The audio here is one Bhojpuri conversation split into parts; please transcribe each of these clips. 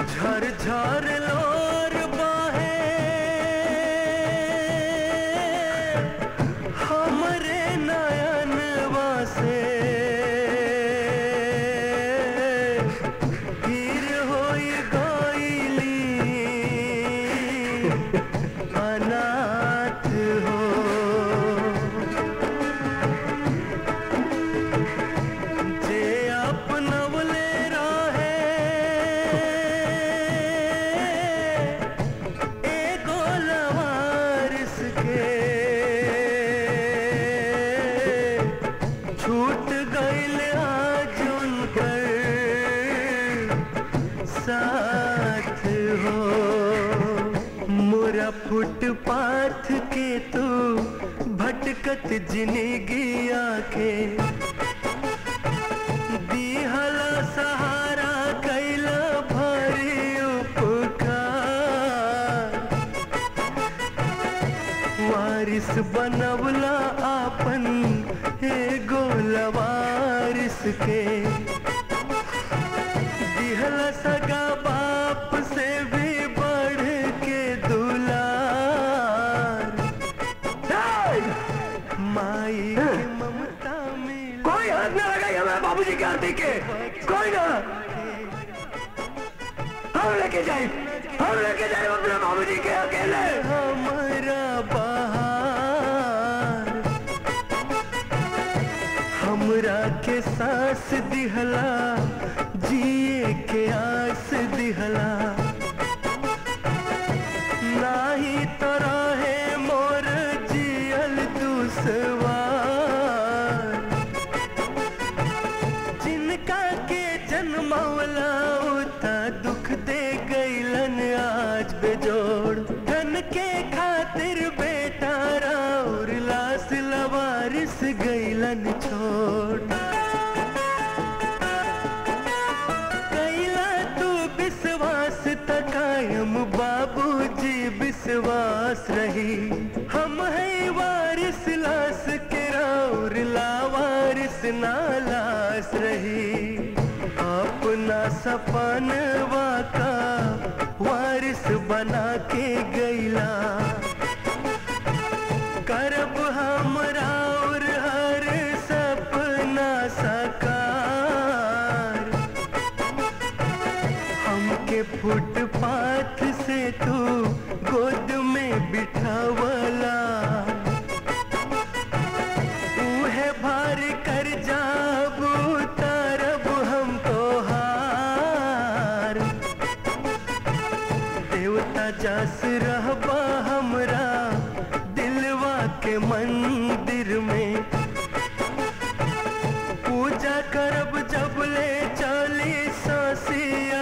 झरझर लोर बहे हमरे नयनवा से फिर होई गईली अनाथ हो जे अपनवले रहे एगो लवारिस के छूट गईल आज उनकर साथ हो मोरा फुटपाथ के तू भटकत जिंदगी आके दिहला सहारा कैला भरी उपकार वारिस बनवला आपन एगो लवारिस के दिहला सगा बाप से भी बढ़ के दुलार माई के ममता में कोई हाथ न लगाई हमारे बाबूजी की आरती के कोई ना हम लेके जाए हम लेके जाए अपने बाबूजी के अकेले हमारा बहार हमरा के सांस दिहला जिए के आस दिहला नाही तो रहे मोर जियल दुसवार जिनका के जन्मवला उता दुख दे गईलन आज बेजोड़ धन के खातिर बेटा राउर लाश लवारिस गईलन छोड़ कैला तू विश्वास त कायम बाबूजी विश्वास रही हम है वारिस लाश के राउर लावारिस ना लाश रही अपना सपनवा का वारिस बना के गईला करब हमरा और हर सपना साकार हमके फुटपाथ से तू गोद में बिठावला उहे भार कर जाब तरब हम तो हार देवता जास रहबा हमरा दिलवा के मंदिर में पूजा करब जब ले चली ससिया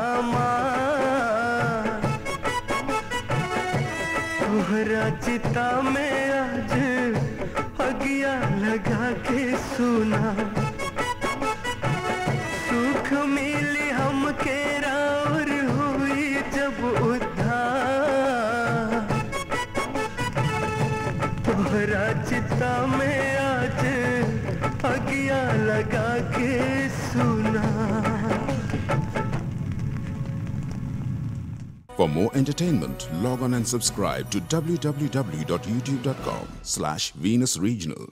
हमार तोहरा चिता में आज अगिया लगा के सुना सुख मिली हमके राउर हुई जब उद्धार तोहरा चिता में आज अगिया लगा के सुना For more entertainment, log on and subscribe to www.youtube.com slash Venus Regional.